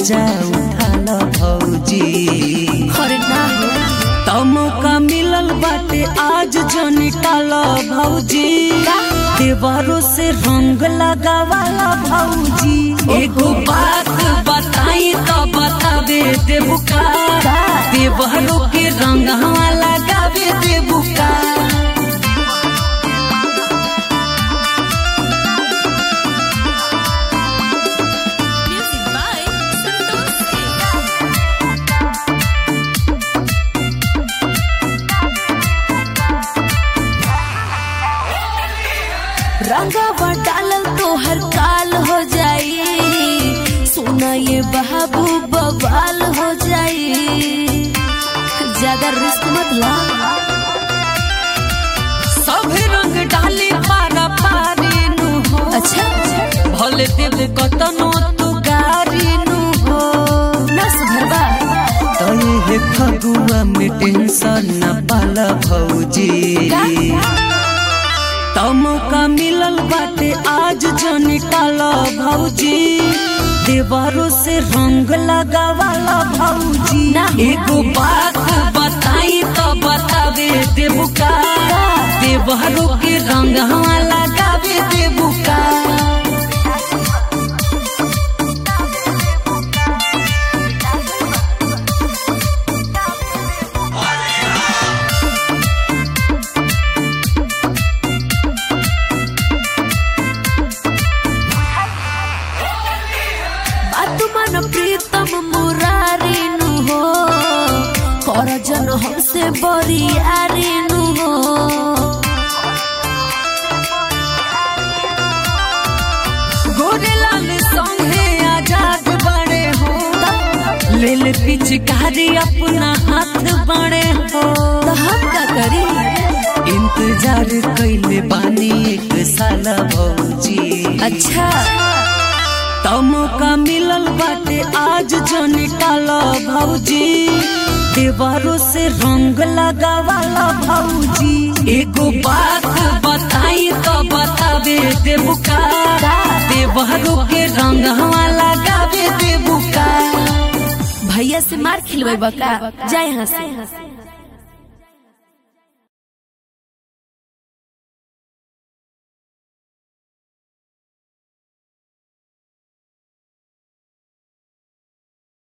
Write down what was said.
मजा उठाल भौजी अरे ना हो तमका मिलल बाटे आज जो निकाल भौजी देवरों से रंग लगावाला भौजी एगो बात बताई तो बतावे देबुका देवरों के रंग लगावे देबुका म्यूजिक बाय संतोष सिंह रंगवा डालल तो हर काल हो जाई सोना ये बाबू बवाल हो जाई ज्यादा रिस्क मत ला सब रंग डाली पारा पारी नु हो अच्छा भले देव कतनो तू गारी नु हो ना सुधरबा तनी हे फगुआ में टेंशन न पाला भौजी तमका मिलल बाटे आज जो निकाल भौजी देवरों से रंग लगावाला भौजी ना। एगो बात बताई तो बतावे देबुका देवरों के रंग लगावे देबुका बात मन प्रीतम मुरारी नु हो कर जन हमसे बरियारी नु हो गोरेलाल संगे आजाद बड़े हो लेल पिचकारी अपना हाथ बड़े हो तो हम का करी इंतजार कैले बानी एक साल भौजी अच्छा तमका मिलल बाटे आज जो निकाल भौजी देवरों से रंग लगावाला भौजी एगो बात बताई तो बतावे देबुका देवरों के रंग लगावे देबुका भैया से मार खिलवे बका जाए यहाँ से